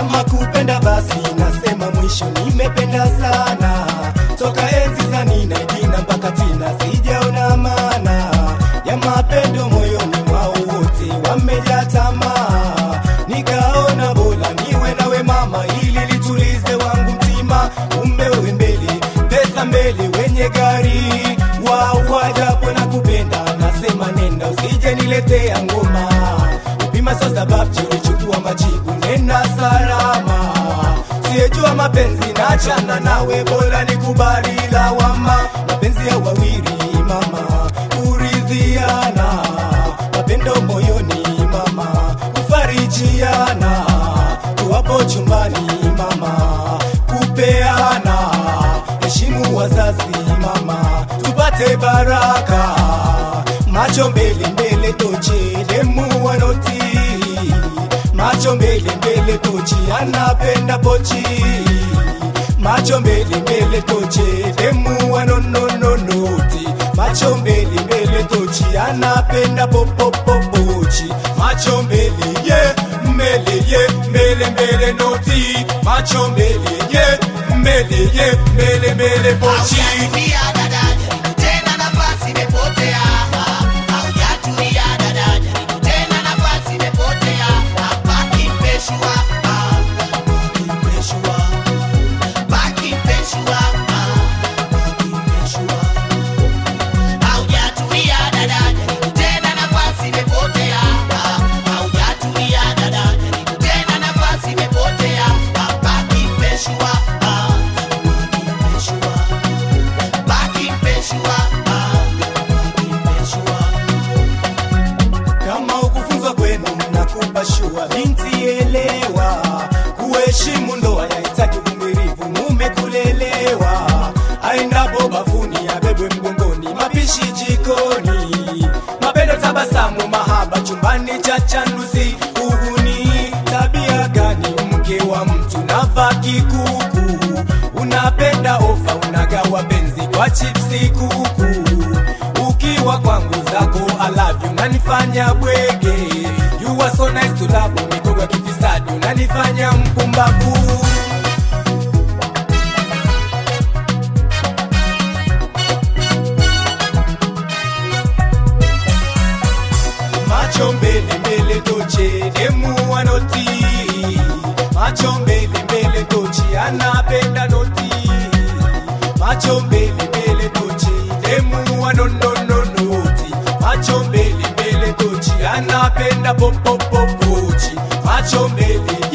kama kupenda basi nasema mwisho nimependa sana toka enzi za nina jina mpaka tina sijaona maana ya mapendo moyoni mwao wote wamejaa tamaa nikaona bora niwe nawe mama ili litulize wangu mtima kumbe wewe mbele pesa mbele wenye gari wawajapo na kupenda nasema nenda usije niletea ngoma upima sasa babji ulichukua majibu nenda salama siyejua mapenzi nachana nawe bora nikubali lawama mapenzi ya wawili mama kuridhiana mapendo moyoni mama kufarijiana tuwapo chumbani mama kupeana heshimu wazazi mama tupate baraka macho mbele mbele toche demu wanoti macho mbele mbele tochi anapenda pochi macho mbele mbele toche demu wanonononoti macho mbele mbele tochi anapenda popopopochi macho mbele ye mbele ye mbele mbele noti macho mbele ye mbele ye mbele mbele pochi Haujatulia dada, jaribu tena nafasi imepotea. Haujatulia dada, jaribu tena nafasi imepotea. Baki mpeshua, baki mpeshua, baki mpeshua, baki mpeshua. Haujatulia dada, jaribu tena nafasi imepotea. Haujatulia dada, jaribu tena nafasi imepotea. Baki mpeshua, baki mpeshua. Baki mpeshua, baki mpeshua. kama ukufunzwa kwenu nakupa shua binti elewa kuheshimu ndoa yahitaji uvumilivu mume kulelewa aendapo bafuni abebwe mgongoni mapishi jikoni mapendo tabasamu mahaba chumbani cha chanduzi uhuni tabia gani mke wa mtu nava kikuku unapenda ofa unagawa benzi kwa chipsi kuku ukiwa kwangu zako alavyo unanifanya bwege you are so nice to love mikogo ya kifisadi unanifanya mpumbavu macho mbele mbele toche demu wanoti macho mbele mbele tochi anapenda noti macho mbele mbele tochi demu wanonononoti macho mbele mbele tochi anapenda popopopochi macho mbele